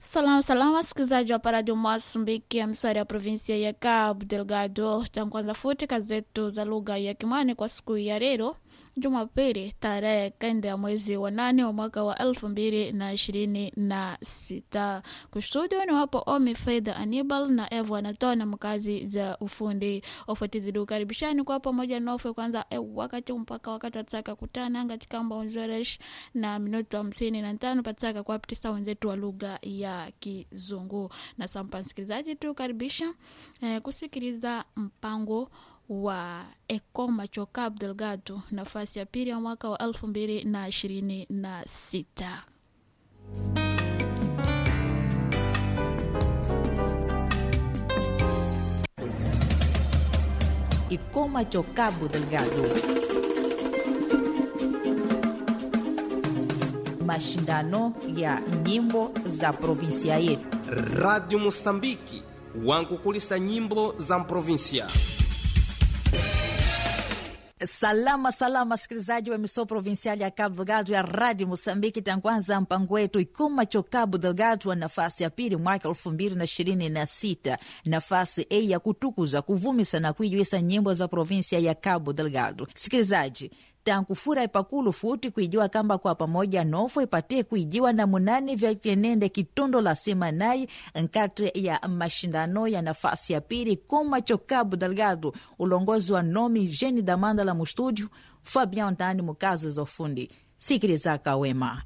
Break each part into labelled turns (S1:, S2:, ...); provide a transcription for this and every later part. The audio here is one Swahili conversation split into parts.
S1: Salama salama, wasikilizaji wa Paradio Mozambiki ya mswari ya provinsia ya Cabo Delgado. Tankwanza futi kazi zetu za lugha ya Kimani kwa siku ya leo Jumapili tarehe kenda ya mwezi wa nane wa mwaka wa elfu mbili na ishirini na sita. Kustudio ni wapo Omi Fedha Anibal na Evo Anatona mkazi za ufundi ofatizidu karibishani kwa pamoja nofe kwanza e, wakati mpaka wakati wataka kutana katika mbaonzoresh na minuto hamsini na tano pataka kwa ptisa wenzetu wa lugha ya Kizungu na sampa msikilizaji tu karibisha eh, kusikiliza mpango wa Ekoma Choka Abdelgado nafasi ya pili ya mwaka wa elfu mbili na ishirini na sita.
S2: Ikoma cho Cabo Delgado. Mashindano ya nyimbo za provinsia yetu.
S3: Radio Mosambiki wankukulisa nyimbo za mprovinsia.
S2: Salama salama, wasikilizaji wa emissão provincial ya Cabo Delgado ya Radio Moçambique. Tangwanza mpango wetu Ikuma cho Cabo Delgado wa nafasi ya pili mwaka elfu mbili na ishirini na sita nafasi a ya kutukuza kuvumisa na kuijuisa nyimbo za provinsia ya Cabo Delgado. Sikilizaji tankufura ipakulu futi kuijua kamba kwa pamoja nofo ipatie kuijiwa na munani vya chenende kitondo la semanai nkati ya mashindano ya nafasi ya pili koma cho Cabo Delgado, ulongozi wa Nomi Jeni Damanda la mustudio Fabian Tani mukazi za ufundi. Sikiliza kawema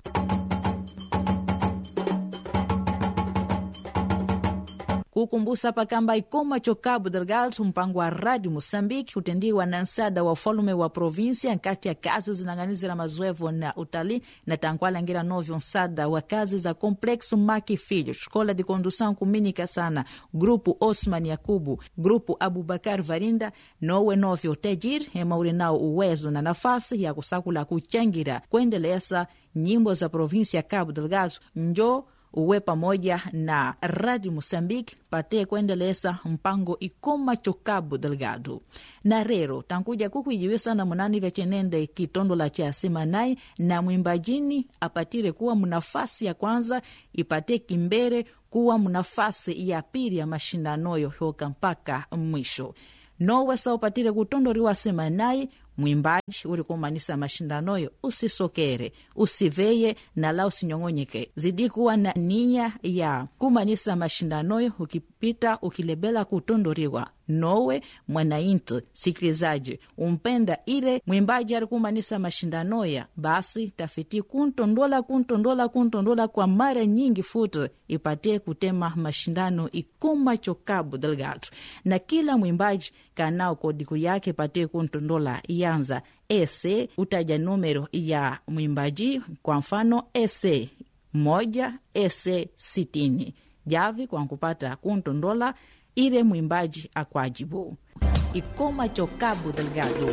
S2: kukumbusa pakamba ikoma cho Cabo Delgado mpango wa Radio Moçambique utendiwa na nsada wa ufalume wa provinsia nkati ya kazi zinang'anizira mazoevo na utalii na tankwalangira novyo nsada wa kazi za Complexo Maki Filho Escola de Condução Kuminika sana Grupo Osman Yakubu Grupo Abubakar Varinda nowe novyo tajir emaure nao uwezo na nafasi ya kusakula kuchangira kuendeleza nyimbo za provinsia ya Cabo Delgado njo uwe pamoja na Radio Moçambique pate kuendeleza mpango ikoma cho Cabo Delgado na rero tankuja kukuijiwisa na munani vya chenende kitondola cha semanai na mwimbajini apatire kuwa mnafasi ya kwanza ipate kimbere kuwa mnafasi ya pili ya mashindanoyo yoka mpaka mwisho nowesa upatire kutondoriwa semanai mwimbaji uri kumanisa mashindanoyo usisokere usiveye nala usinyong'onyeke zidi kuwa na nia ya kumanisa mashindanoyo ukipita ukilebela kutondoriwa nowe mwanainti sikilizaji umpenda ile mwimbaji ari kumanisa mashindanoya basi tafiti kuntondola kuntondola kuntondola kwa mara nyingi futi ipatie kutema mashindano ikuma cho Cabo Delgado na kila mwimbaji kanao kodiku yake ipatie kuntondola yanza ese utaja numero ya mwimbaji kwa mfano ese moja ese sitini javi kwa kupata kuntondola ile mwimbaji akwajibu ikoma cho Cabo Delgado.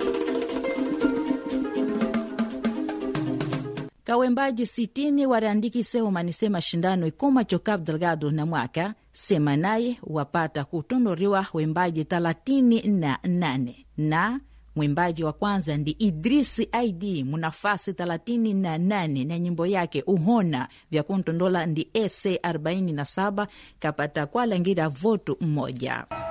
S2: kawembaji sitini wariandikise umanise mashindano ikoma cho Cabo Delgado na mwaka sema naye wapata kutondoriwa wembaji talatini na nane na mwimbaji wa kwanza ndi Idrisi Id munafasi thelathini na nane na nyimbo yake uhona vya kuntondola ndi ese 47 kapata kwalangira votu mmoja